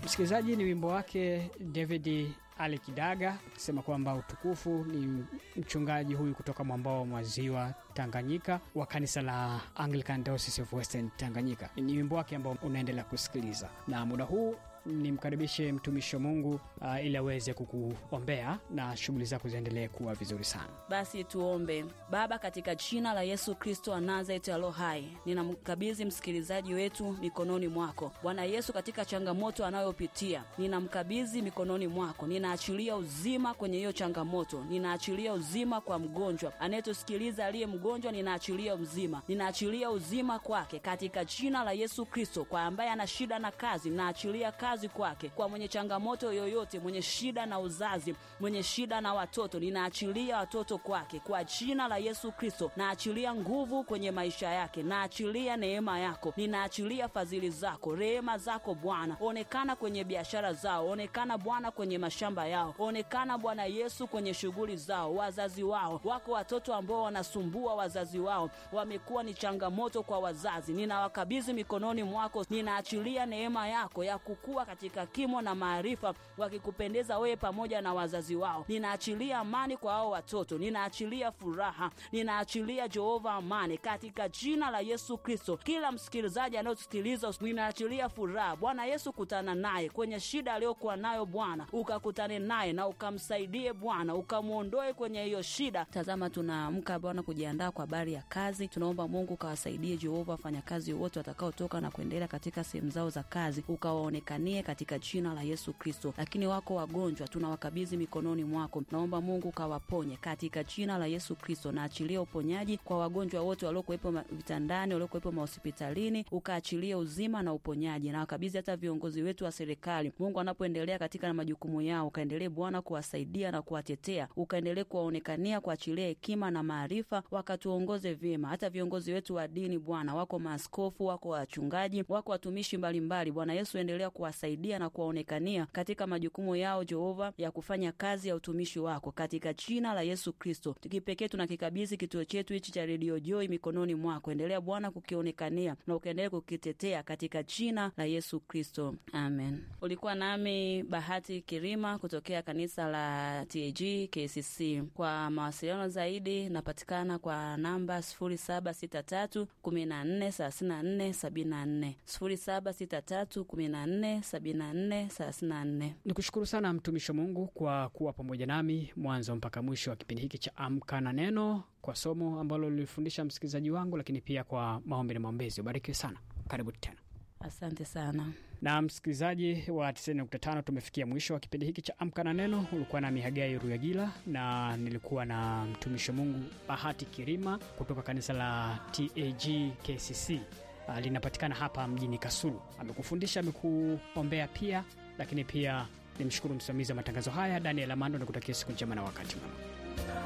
Msikilizaji, ni wimbo wake David Ali Kidaga akisema kwamba utukufu ni mchungaji huyu kutoka mwambao wa maziwa Tanganyika wa kanisa la Anglican Diocese of Western Tanganyika. Ni wimbo wake ambao unaendelea kusikiliza, na muda huu nimkaribishe mtumishi wa Mungu uh, ili aweze kukuombea na shughuli zako ziendelee kuwa vizuri sana. Basi tuombe. Baba, katika jina la Yesu Kristo wa Nazareti alo hai, ninamkabidhi msikilizaji wetu mikononi mwako Bwana Yesu. Katika changamoto anayopitia ninamkabidhi mikononi mwako, ninaachilia uzima kwenye hiyo changamoto, ninaachilia uzima kwa mgonjwa anayetusikiliza aliye mgonjwa, ninaachilia uzima, ninaachilia uzima kwake katika jina la Yesu Kristo. Kwa ambaye ana shida na kazi, ninaachilia kazi kwake. Kwa mwenye changamoto yoyote, mwenye shida na uzazi, mwenye shida na watoto, ninaachilia watoto kwake kwa jina la Yesu Kristo. Naachilia nguvu kwenye maisha yake, naachilia neema yako, ninaachilia fadhili zako, rehema zako Bwana. Onekana kwenye biashara zao, onekana Bwana kwenye mashamba yao, onekana Bwana Yesu kwenye shughuli zao, wazazi wao. Wako watoto ambao wanasumbua wazazi wao, wamekuwa ni changamoto kwa wazazi, ninawakabidhi mikononi mwako, ninaachilia neema yako ya kukua katika kimo na maarifa, wakikupendeza wewe pamoja na wazazi wao. Ninaachilia amani kwa hao watoto, ninaachilia furaha, ninaachilia Jehova amani katika jina la Yesu Kristo. Kila msikilizaji anayosikiliza, ninaachilia furaha. Bwana Yesu, kutana naye kwenye shida aliyokuwa nayo Bwana, ukakutane naye na ukamsaidie Bwana, ukamwondoe kwenye hiyo shida. Tazama, tunaamka Bwana kujiandaa kwa habari ya kazi. Tunaomba Mungu ukawasaidie Jehova wafanyakazi wote watakaotoka na kuendelea katika sehemu zao za kazi, ukawaonekanie katika jina la Yesu Kristo. Lakini wako wagonjwa, tunawakabidhi mikononi mwako. Naomba Mungu ukawaponye katika jina la Yesu Kristo, na achilie uponyaji kwa wagonjwa wote waliokuwepo vitandani, waliokuwepo mahospitalini, ukaachilie uzima na uponyaji, na wakabidhi hata viongozi wetu wa serikali. Mungu anapoendelea katika majukumu yao, ukaendelee Bwana kuwasaidia na kuwatetea, ukaendelee kuwaonekania, kuachilia hekima na maarifa, wakatuongoze vyema. Hata viongozi wetu wa dini Bwana, wako maaskofu, wako wachungaji, wako watumishi mbalimbali. Bwana Yesu, endelea kuwasaidia na kuwaonekania katika majukumu yao, Jehova, ya kufanya kazi ya utumishi wako katika jina la Yesu Kristo. Kipekee tunakikabidhi kituo chetu hichi cha redio Joy mikononi mwako. Endelea Bwana kukionekania na ukaendelea kukitetea katika jina la Yesu Kristo, amen. Ulikuwa nami Bahati Kirima kutokea kanisa la TAG KCC. Kwa mawasiliano zaidi napatikana kwa namba 0763 14 34 74, 0763 14 74 34. Ni kushukuru sana mtumishi wa Mungu kwa kuwa pamoja nami mwanzo mpaka mwisho wa kipindi hiki cha Amka na Neno, kwa somo ambalo lilifundisha msikilizaji wangu, lakini pia kwa maombi na maombezi. Ubarikiwe sana, karibu tena. Asante sana na msikilizaji wa 90.5, tumefikia mwisho wa kipindi hiki cha Amka na Neno. Ulikuwa na Mihagai Ruyagila na nilikuwa na mtumishi wa Mungu Bahati Kirima kutoka kanisa la TAG KCC. Uh, linapatikana hapa mjini Kasulu. Amekufundisha, amekuombea pia, lakini pia nimshukuru msimamizi wa matangazo haya Daniel Amando, nikutakia siku njema na wakati mwema.